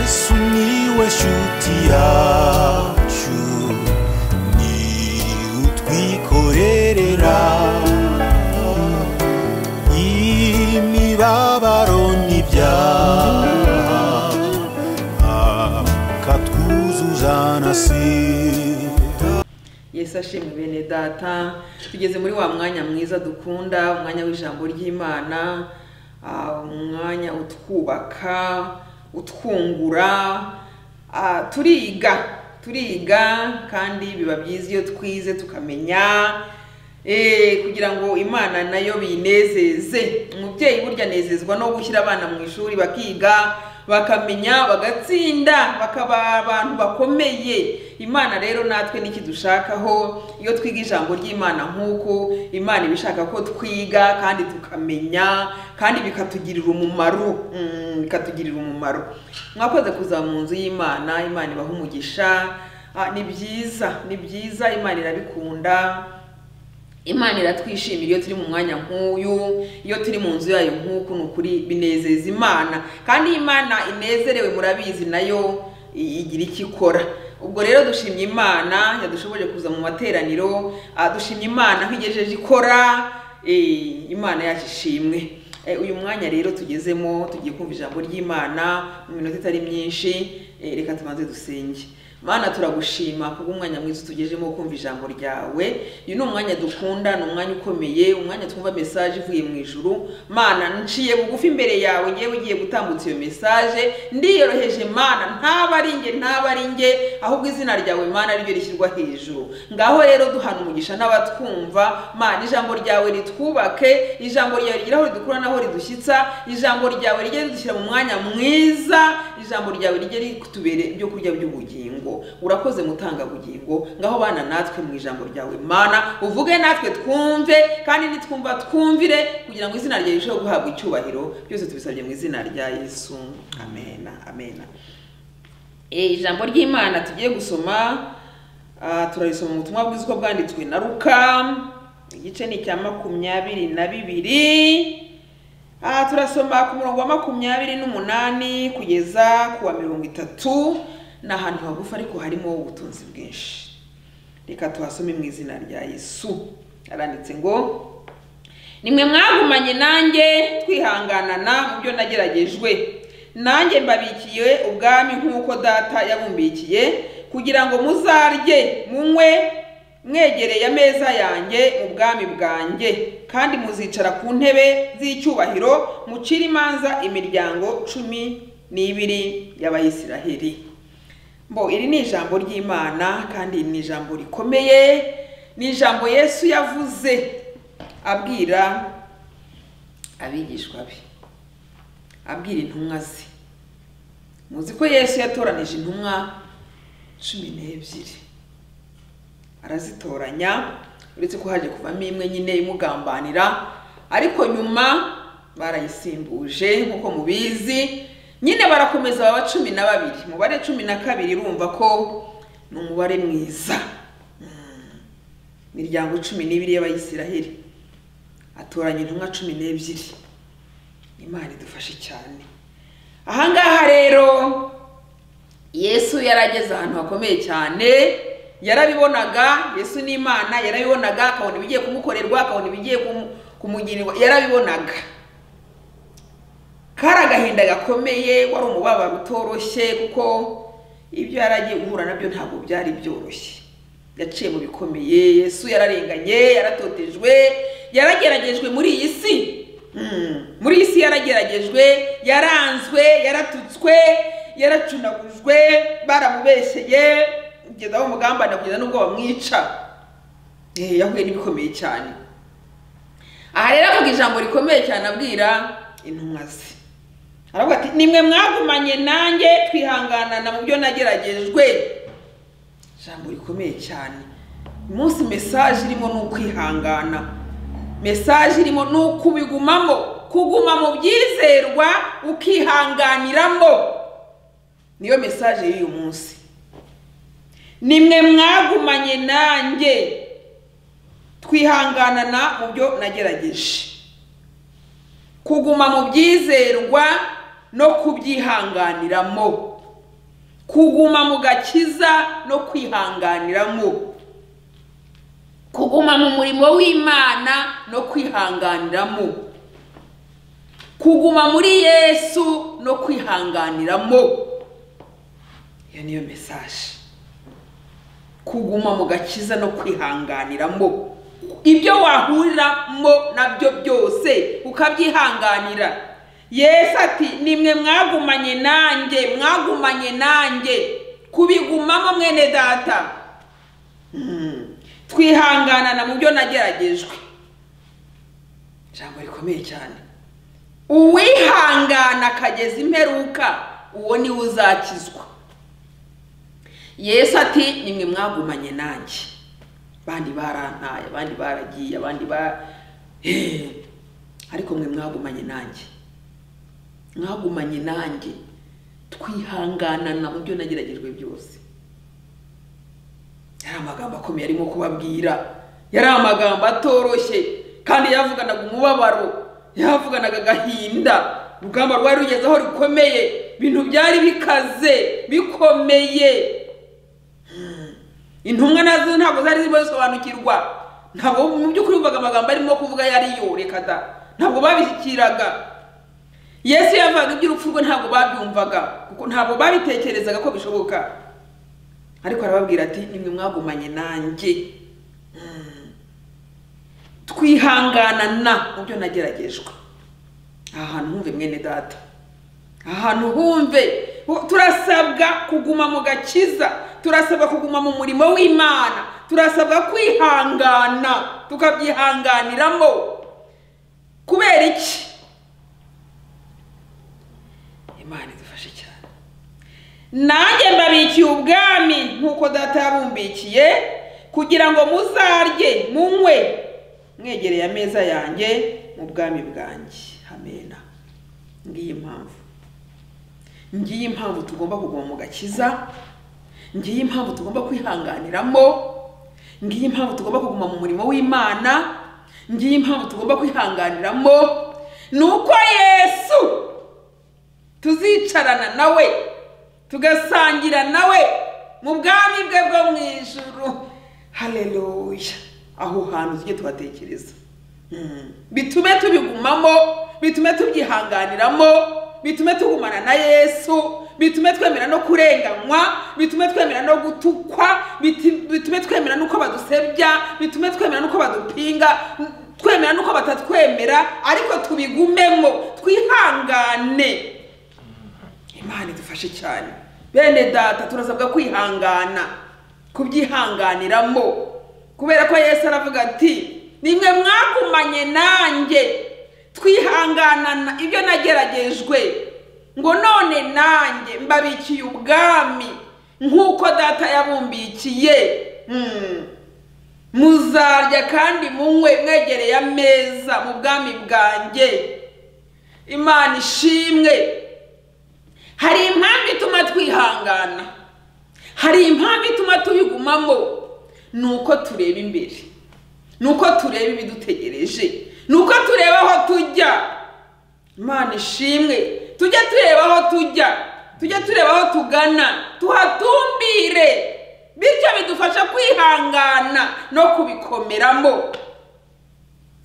Sumiłeś utiaciu Ni utwikorerera Imibabaro n'ibyaha Akatwuzuza na sida yesu ashimwe bene data tugeze muri wa mwanya mwiza dukunda umwanya w'ijambo ry'imana ah, umwanya utwubaka utwungura ah, turiga turiga kandi biba byiza iyo twize tukamenya eh, kugira ngo imana nayo binezeze umubyeyi burya anezezwa no gushyira abana mu ishuri bakiga bakamenya bagatsinda bakaba abantu bakomeye imana rero natwe ntikidushakaho iyo twiga ijambo ry'imana nk'uko imana iba ishaka ko twiga kandi tukamenya kandi bikatugirira umumaro mm, bikatugirira umumaro mwakoze kuza mu nzu y'imana imana ibaha umugisha Ah, ni byiza ni byiza imana irabikunda imana iratwishimira iyo turi mu mwanya nk'uyu iyo turi mu nzu yayo nk'uku ni ukuri binezeza imana kandi iyo imana inezerewe murabizi nayo i- igira icyo ikora ubwo rero dushimye imana yadushoboje kuza mu materaniro ah, dushimye imana nk'igejeje ikora eh, imana yacu ishimwe Eh, uyu mwanya rero tugezemo tugiye kumva ijambo ry'imana mu minota itari myinshi eh, reka tubanze dusenge mana turagushima kubw'umwanya mwiza utugejemo wo kumva ijambo ryawe uyu ni umwanya dukunda ni umwanya ukomeye umwanya twumva mesaje ivuye mu ijuru mana nciye bugufi imbere yawe ngewe ugiye gutambutsa iyo mesaje ndiyoroheje mana ntaba ari nge ntaba ari nge ahubwo izina ryawe mana ariryo rishyirwa hejuru ngaho rero duhana umugisha n'abatwumva mana ijambo ryawe ritwubake ijambo ryawe rigera aho ridukura naho ridushyitsa ijambo ryawe rijye ridushyira mu mwanya mwiza ijambo ryawe rijye ritubere ibyo kurya by'ubugingo urakoze mutangabugingo ngaho bana natwe mu ijambo ryawe mana uvuge natwe twumve kandi nitwumva twumvire kugira ngo izina ryawe rirusheho guhabwa icyubahiro byose tubisabye mu izina rya yesu amena amena Eh, ijambo ry'imana tugiye gusoma ah, turarisoma mu butumwa bwiza uko bwanditswe na ruka igice ni icya makumyabiri na bibiri Ah, turasoma ku murongo wa makumyabiri n'umunani kugeza ku wa mirongo itatu ni ahantu hagufi ariko harimo ubutunzi bwinshi reka tuhasome mu izina rya yesu aranditse ngo nimwe mwagumanye nanjye twihanganana mu byo nageragejwe nanjye mbabikiye ubwami nk'uko data yabumbikiye kugira ngo muzarye munywe mwegereye ameza yanjye mu bwami bwanjye kandi muzicara ku ntebe z'icyubahiro mucire imanza imiryango cumi n'ibiri y'abayisiraheli mbo iri ni ijambo ry'imana kandi ni ijambo rikomeye ni ijambo yesu yavuze abwira abigishwa be abwira intumwa ze muzi ko yesu yatoranije intumwa cumi n'ebyiri arazitoranya uretse ko haje kuvamo imwe nyine imugambanira ariko nyuma barayisimbuje nk'uko mubizi nyine barakomeza baba cumi na babiri umubare cumi na kabiri urumva ko ni umubare mwiza Mm. imiryango cumi n'ibiri y'abayisiraheli atoranya intumwa cumi n'ebyiri imana idufashe cyane ahangaha rero yesu yarageze ahantu hakomeye cyane yarabibonaga yesu ni imana yarabibonaga akabona ibigiye kumukorerwa akabona ibigiye kumu- kumugirirwa yarabibonaga kari agahinda gakomeye wari umubabaro utoroshye kuko ibyo yari agiye guhura nabyo ntabwo byari byoroshye yaciye mu bikomeye yesu yararenganye yaratotejwe yarageragejwe muri iyi si Mm. muri iyi si yarageragejwe yaranzwe yaratutswe yaracunagujwe baramubeshyeye kugeza aho umugambane kugeza n'ubwo bamwica Eh, yahuye n'ibikomeye cyane aha rero avuga ijambo rikomeye cyane abwira intumwa ze aravuga ati nimwe mwagumanye nanjye twihanganana mu byo nageragejwe ijambo rikomeye cyane uyu munsi mesaje irimo ni ukwihangana mesaje irimo ni ukubigumamo kuguma mu byizerwa ukihanganiramo niyo mesaje y'uyu munsi nimwe mwagumanye nanjye twihanganana mu byo nagerageje kuguma mu byizerwa no kubyihanganiramo kuguma mu gakiza no kwihanganiramo kuguma mu murimo w'imana no kwihanganiramo kuguma muri yesu no kwihanganiramo iyo niyo mesaje kuguma mu gakiza no kwihanganiramo ibyo wahuriramo nabyo byose ukabyihanganira yesu ati nimwe mwagumanye nanjye mwagumanye nanjye kubigumamo mwene data Mm. twihanganana mu byo nageragejwe ijambo rikomeye cyane uwihangana akageza imperuka uwo niwe uzakizwa yesu ati nimwe mwagumanye nanjye abandi barantaye abandi baragiye abandi ba Eh, ariko mwe mwagumanye nanjye mwagumanye nanjye twihanganana mu byo nageragejwe byose yari amagambo akomeye arimo kubabwira yari amagambo atoroshye kandi yavuganaga umubabaro yavuganaga agahinda urugamba rwari rugeze aho rukomeye ibintu byari bikaze bikomeye intumwa nazo ntabwo zari zirimo zisobanukirwa ntabwo mu by'ukuri bumvaga amagambo arimo kuvuga yari yo reka da ntabwo babishyikiraga yesu yavugaga iby'urupfu rwe ntabwo babyumvaga kuko ntabwo babitekerezaga ko bishoboka ariko arababwira ati nimwe mwagumanye nanjye Mm. twihanganana mu byo nageragejwe aha hantu humve mwene data aha hantu humve turasabwa kuguma mu gakiza turasabwa kuguma mu murimo w'imana turasabwa kwihangana tukabyihanganiramo kubera iki imana idufashe cyane nanjye mbabikiye ubwami nk'uko data yabumbikiye kugira ngo muzarye munywe mwegereye ameza yanjye mu bwami bwanjye amena ngiyi impamvu ngiyi impamvu tugomba kuguma mu gakiza ngiyi impamvu tugomba kwihanganiramo ngiyi impamvu tugomba kuguma mu murimo w'imana ngiyi impamvu tugomba kwihanganiramo ni uko yesu tuzicarana nawe tugasangira nawe mu bwami bwe bwo mu ijuru haleluya aho hantu tujye tuhatekereza Mm. bitume tubigumamo bitume tubyihanganiramo bitume tugumana na yesu bitume twemera no kurenganywa bitume twemera no gutukwa biti- bitume twemera n'uko badusebya bitume twemera n'uko badupinga twemera n'uko batatwemera ariko tubigumemo twihangane imana idufashe cyane bene data turasabwa kwihangana kubyihanganiramo kubera ko yesu aravuga ati nimwe mwagumanye nanjye twihanganana ibyo nageragejwe ngo none nanjye mbabikiye ubwami nk'uko data yabumbikiye Hmm. muzarya kandi munywe mwegereye ameza mu bwami bwanjye imana ishimwe hari impamvu ituma twihangana hari impamvu ituma tubigumamo ni uko tureba imbere ni uko tureba ibidutegereje ni uko tureba aho tujya imana ishimwe tujye tureba aho tujya tujye tureba aho tugana tuhatumbire bityo bidufasha kwihangana no kubikomeramo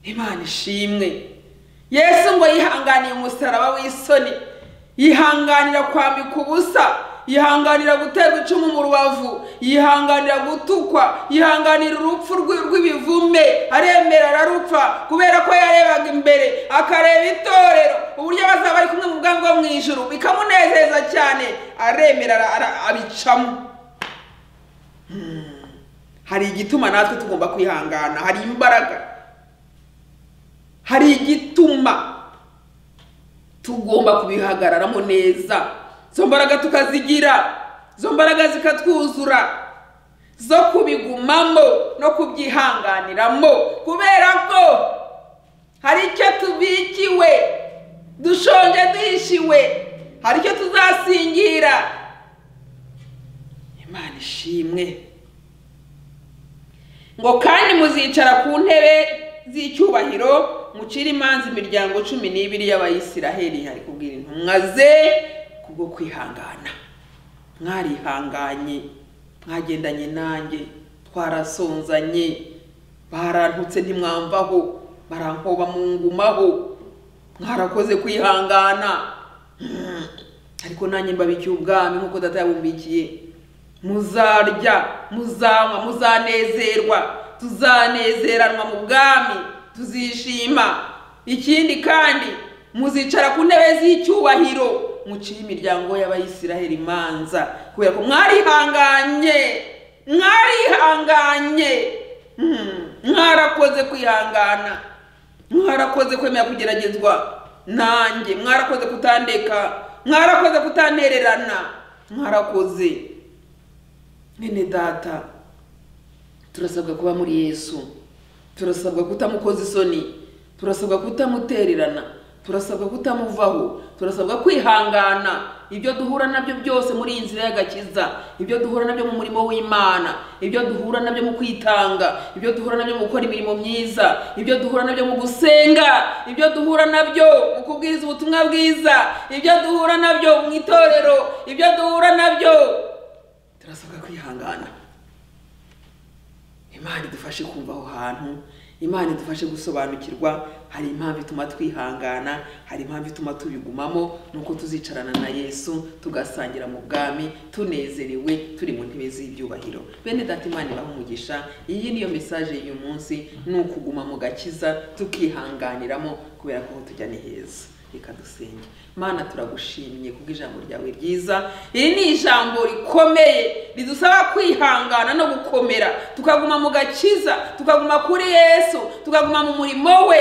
imana ishimwe yesu ngo yihanganiye umusaraba w'isoni yihanganira kwambika ubusa yihanganira guterwa icumu mu rubavu yihanganira gutukwa yihanganira urupfu rwi- rw'ibivume aremera ararupfa kubera ko yarebaga imbere akareba itorero uburyo bazaba bari kumwe mu bwangu bwo mu ijuru bikamunezeza cyane aremera ara- ara- abicamo Hmm. hari igituma natwe tugomba kwihangana hari imbaraga hari igituma tugomba kubihagararamo neza izo mbaraga tukazigira izo mbaraga zikatwuzura zo kubigumamo no kubyihanganiramo kubera ko hari icyo tubikiwe dushonje duhishiwe hari icyo tuzasingira imana ishimwe ngo kandi muzicara ku ntebe z'icyubahiro mucire imanza imiryango cumi n'ibiri y'abayisiraheli ari kubwira intumwa ze kubwo kwihangana mwarihanganye mwagendanye nanjye twarasonzanye barantutse ntimwamvaho barankoba mu ngumaho mwarakoze kwihangana Mm. ariko nanjye mbabikiye ubwami nk'uko data yabumbikiye muzarya muzanywa muzanezerwa tuzanezeranwa mu bwami tuzishima ikindi kandi muzicara ku ntebe z'icyubahiro muciye imiryango y'abayisiraheli imanza kubera ko mwarihanganye mwarihanganye Mm. mwarakoze kwihangana mwarakoze kwemera kugeragezwa nanjye mwarakoze kutandeka mwarakoze kutantererana mwarakoze mwene data turasabwa kuba muri yesu turasabwa kutamukoza isoni turasabwa kutamutererana turasabwa kutamuvaho turasabwa kwihangana ibyo duhura nabyo byose muri iyi nzira y'agakiza ibyo duhura nabyo mu murimo w'imana ibyo duhura nabyo mu kwitanga ibyo duhura nabyo mu gukora imirimo myiza ibyo duhura nabyo mu gusenga ibyo duhura nabyo mu kubwiriza ubutumwa bwiza ibyo duhura nabyo mu itorero ibyo duhura nabyo turasabwa kwihangana imana idufashe kumva aho hantu imana idufashe gusobanukirwa hari impamvu ituma twihangana hari impamvu ituma tubigumamo nuko tuzicarana na yesu tugasangira mu bwami tunezerewe turi mu ntebe z'ibyubahiro bene data imana ibaha umugisha iyi niyo mesaje y'uyu munsi ni ukuguma mu gakiza tukihanganiramo kubera ko aho tujya ni heza reka dusenge mana turagushimye kubw'ijambo ryawe ryiza iri ni ijambo rikomeye ridusaba kwihangana no gukomera tukaguma mu gakiza tukaguma kuri yesu tukaguma mu murimo we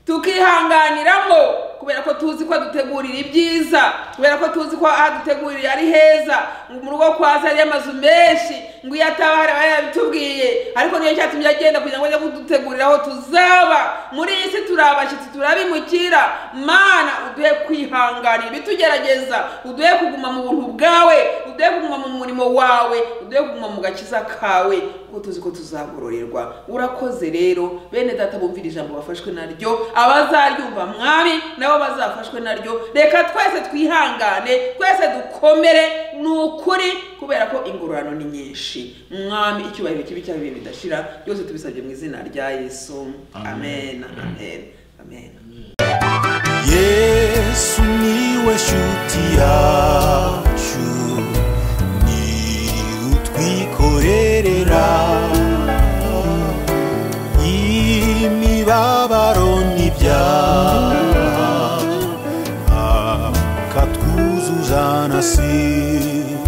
tukihanganiramo kubera ko tuzi ko adutegurira ibyiza kubera ko tuzi ko adutegurira ari heza ngo mu rugo kwa se hariyo amazu menshi ngo iyo ataba hari aba yabitubwiye ariko niyo cyatumye agenda kugira ngo ajye kudutegurira aho tuzaba muri iyi si turi abashyitsi turabimukira mana uduhe kwihanganira ibitugerageza uduhe kuguma mu buntu bwawe uduhe kuguma mu murimo wawe uduhe kuguma mu gakiza kawe kuko tuzi ko tuzagororerwa urakoze rero bene data bumvira ijambo bafashwe naryo abazaryumva mwami nabo bazafashwe naryo reka twese twihangane twese dukomere ni ukuri kubera ko ingororano ni nyinshi mwami icyubahiro kibi cyawe ibihe bidashira byose tubisabye mu izina rya yesu amen amen amen yesu niwe shuti yacu ni utwikorerera imibabaro n'ibyaha akatwuzuza na sida